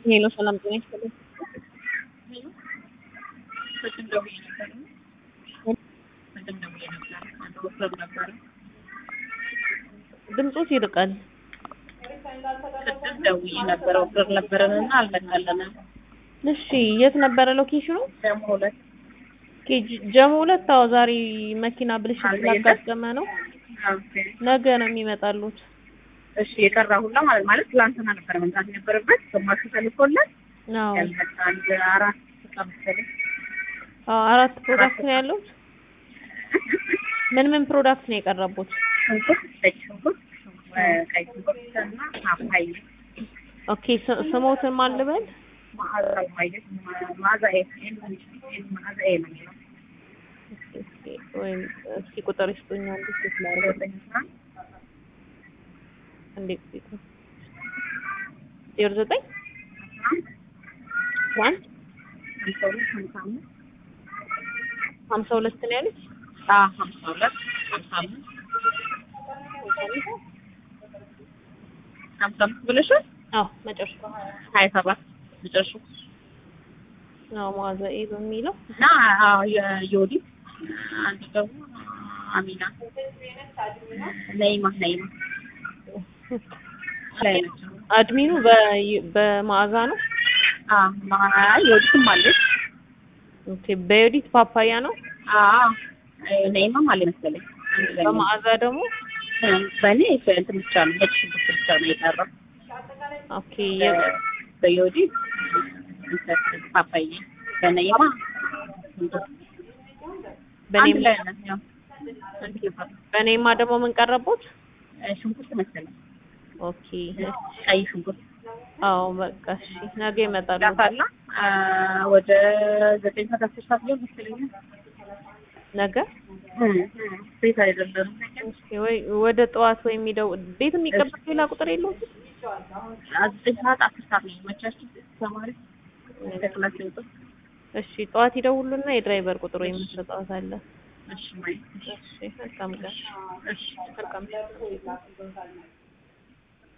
ሄሎ ሰላም ጤና ይስጥልኝ። ቅድም ደውዬ ነበር። ቅድም ደውዬ ነበር። አንድ ወፍረም ነበረ። ድምፆት ይርቃል። ቅድም ደውዬ ነበር። ወፍረም ነበረንና አልመጣልንም። እሺ የት ነበረ ሎኬሽኑ? ደግሞ ሁለት ኦኬ ጀ- ጀሞ ሁለት አዎ ዛሬ መኪና ብልሽት አለ ስላጋጠመ ነው። ኦኬ። ነገ ነው የሚመጣሉት። እሺ የቀራ ሁላ ማለት ማለት ትላንትና ነበር መምጣት የነበረበት ግማሹ ተልኮለት አዎ ያልመጣ አንድ አራት ዕቃ መሰለኝ። አዎ አራት ፕሮዳክት ነው ያሉት። ምን ምን ፕሮዳክት ነው የቀረቡት? ሽንኩርት፣ ነጭ ሽንኩርት፣ ቀይ ሽንኩርት እና ፓፓያ ኦኬ ስ- ስሞትን ማን ልበል? መዓዛ ማየት መዓዛ ኤ መዓዛ ኤ ነው የሚለው እስኪ ወይም እስኪ ቁጥር ይስጡኝ አንድ ሴት ላድርግ ዘጠኝ አስራ አንድ እንዴት ሴት ዜሮ ዘጠኝ አስራ አንድ ዋን ሀምሳ ሁለት ሀምሳ አምስት ሀምሳ ሁለት ነው ያሉት። አዎ ሀምሳ ሁለት ሀምሳ አምስት ሀምሳ አምስት ብለሻል። አዎ መጨረሻ ሀያ ሰባት መጨረሻው አዎ መዓዛ ኤ በሚለው እና አዎ የዮዲት አንዱ ደግሞ አሚና ነይማ ነይማ ላይ ናቸው። አድሚኑ በ- በመዓዛ ነው። አዎ ማ- ዮዲትም አለች። ኦኬ በዮዲት ፓፓያ ነው። አዎ ነይማም አለ መሰለኝ። አንድ ላይ ነው። በመዓዛ ደግሞ በእኔ እንትን ብቻ ነው ነጭ ሽንኩርት ብቻ ነው የቀረው። ኦኬ የ- በዮዲት እንትን ፓፓያ በነይማ ሽንኩርት በኔ አንድ ላይ ነው ያው በኔማ ደግሞ ምን ቀረቡት? ሽንኩርት መሰለኝ ኦኬ ቀይ ሽንኩርት አዎ በቃ እሺ ነገ ይመጣሉ። ዳታላ ወደ ዘጠኝ ሰዓት አስር ሰዓት ሊሆን ይመስለኛል። ነገ ቤት አይደለም እስኪ ወይ ወደ ጠዋት ወይ የሚደው ቤት የሚቀበል ሌላ ቁጥር የለውም? ዘጠኝ ሰዓት አስር ሰዓት ነው የሚመቻቸው ተማሪ ከክላስ ሲወጡ። እሺ ጠዋት ይደውሉና የድራይቨር ቁጥር ወይም መስጠት አለ። እሺ ማይ እሺ መልካም ቀን። እሺ መልካም